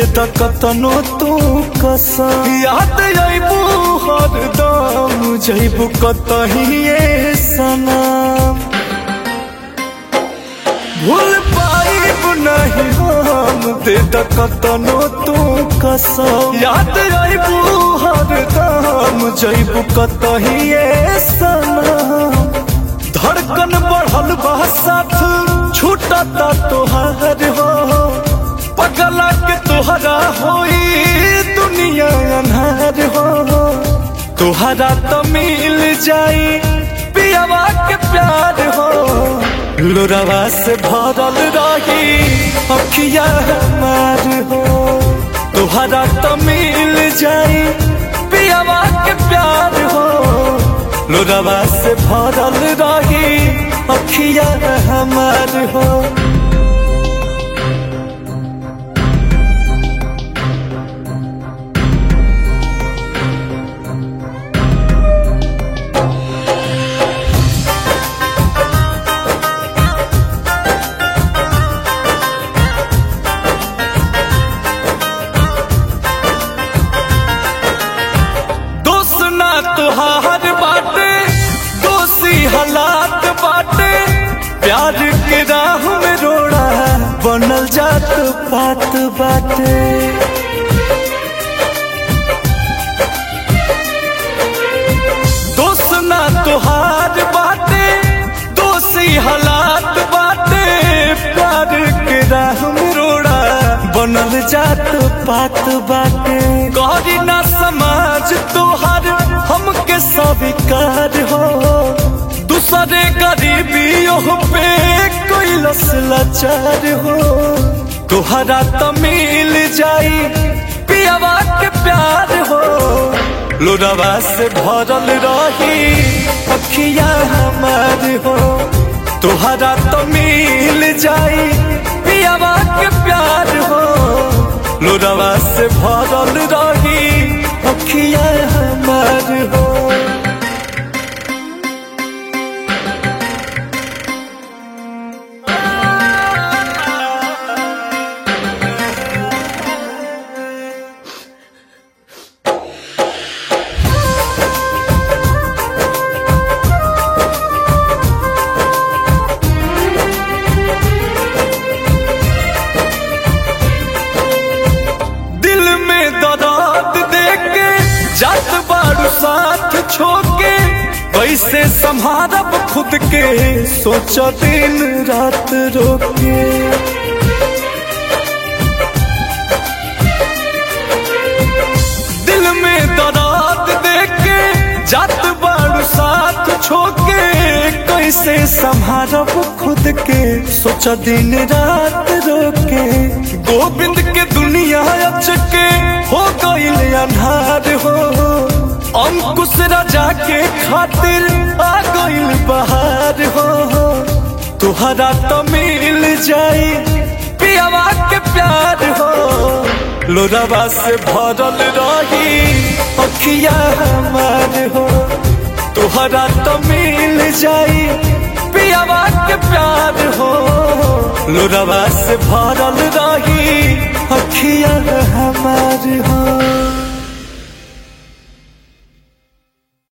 त कतनो तू कसम याद अइबू हरदम जइबू कतहिए सनम भूल पाइब नहीं हम दे त कतनो तू कसम याद अइबू हरदम जइबू कतहिए सनम धड़कन बढ़ल बा साथ छूटता तोहार हो पगला के तोहरा होई दुनिया अन्हार हो तोहरा तो मिल जाई पियावा के प्यार हो लोरावा से भरल रही अखिया हमार हो तोहरा तो मिल जाई पियावा के प्यार हो लोरावा से भरल रही अखिया हमार हो दोष ना तुहार बाटे दोषी हालात बाटे प्यार के राह में रोड़ा बनल जात पात बाटे दोष ना तुहार बाटे दोषी हालात बाटे प्यार के राह में रोड़ा बनल जात पात बाटे गौरी ना समाज तोहार हमके स्वीकार हो दूसरे गरीबियों पे कोई लाचार हो तोहरा तो मिल जाई पियावा के प्यार हो लोरावा से भरल रही अखिया हमार हो तोहरा तो मिल जाई पियावा के प्यार हो लोरावा से भरल रही अखिया हमार हो दिल में दर्द देके जात बारू साथ छोके वैसे संभारब खुद के सोच दिन रात रोके दिल में दर्द देके जात बारू साथ छोके कैसे संभारब खुद के सोच दिन रात रोके गोविंद के दुनिया अचके हो गईल अन्हार हो अंकुश राजा के खातिर आ गईल बहार हो तुहरा तो मिल जाई पियावा के प्यार हो लोरावा से भरल रही अखिया हमार हो तुहरा तो मिल जाई पियावा के प्यार हो लोरावा से भरल रही अखिया हमार हो